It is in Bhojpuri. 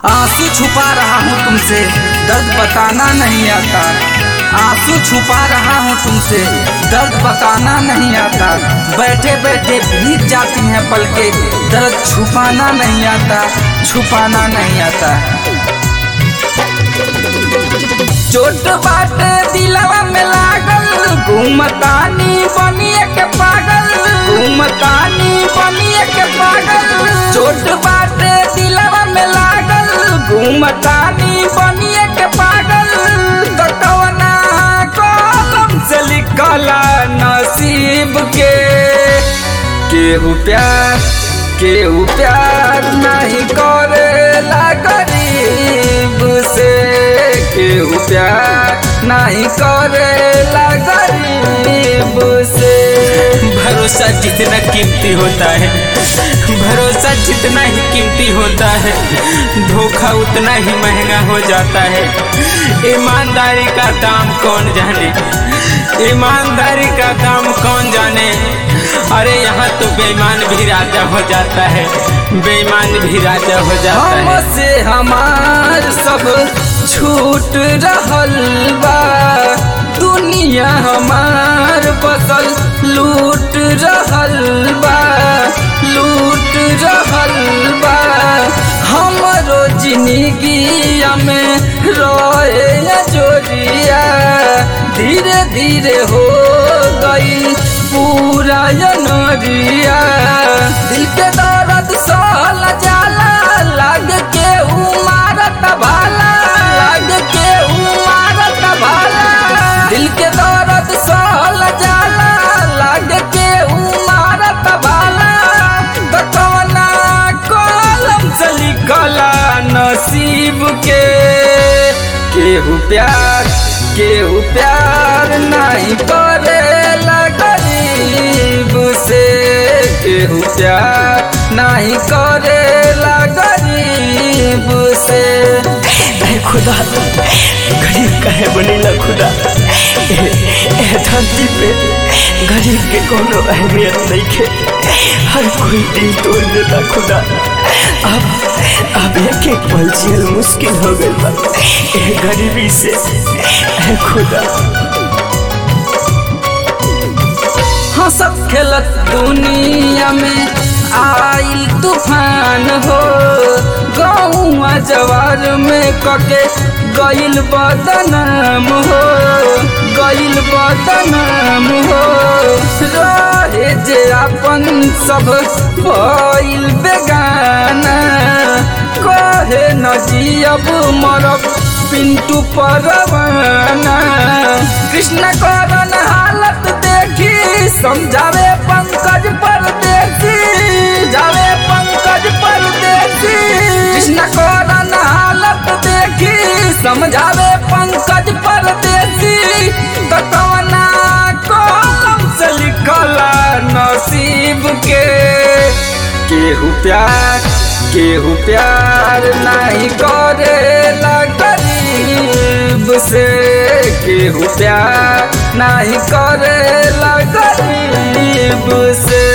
आंसू छुपा रहा हूँ तुमसे दर्द बताना नहीं आता आंसू छुपा रहा हूँ तुमसे दर्द बताना नहीं आता बैठे बैठे भीग जाती हैं पलके दर्द छुपाना नहीं आता छुपाना नहीं आता चोट बाटे दिलवा में लागल घूमतानी बनिए के पागल घूमतानी बनिए के पागल चोट बाटे दिलवा में लागल घूमतानी बनिए के पागल तो कवना कलम से लिखला नसीब के केहू प्यार केहू प्यार नहीं करेला गरीब से केहू प्यार नहीं करेला गरीब से भरोसा जितना कीमती होता है भरोसा जितना ही कीमती होता है धोखा उतना ही महंगा हो जाता है ईमानदारी का दाम कौन जाने ईमानदारी का दाम कौन जाने अरे यहाँ तो बेईमान भी राजा हो जाता है बेईमान भी राजा हो जाता है हमसे हमार सब छूट रहल बा दुनिया हमार बसल लूट रहल बा लूट रहल बा हमरो जिंदगी में रोए जोरिया धीरे धीरे हो गई पूरा नरिया दिल के दर्द सहल जाला लग के उमारत भाला लग के उमारत भाला दिल के दर्द सहल जाला लग के उमारत भाला तो कवना कलम से लिखला नसीब के केहू प्यार केहू प्यार नहीं करेला गरीब से केहू प्यार नहीं करेला गरीब से अरे खुदा गरीब काहे बनेला खुदा ए, ए धरती पे गरीब के कोनो अहमियत नहीं खे हर कोई दिल तोड़ देता खुदा अब अब एक एक पल जियल मुश्किल हो गई बा ए गरीबी से ए खुदा हंसत खेलत दुनिया में आइल तूफान हो गौआ जवार में कके गइल बदनाम हो गइल बदनाम हो रहे जे अपन सब भइल बेगाना कहे न जियब मरब पिंटू परवाना कृष्ण करन हालत देखी समझावे पंकज परदेसी जावे पंकज परदेसी कृष्ण करन हालत देखी समझावे पंकज परदेसी तो कवना कलम से लिखला नसीब के केहू प्यार केहू प्यार नहीं करेला गरीब से केहू प्यार नहीं करेला गरीब से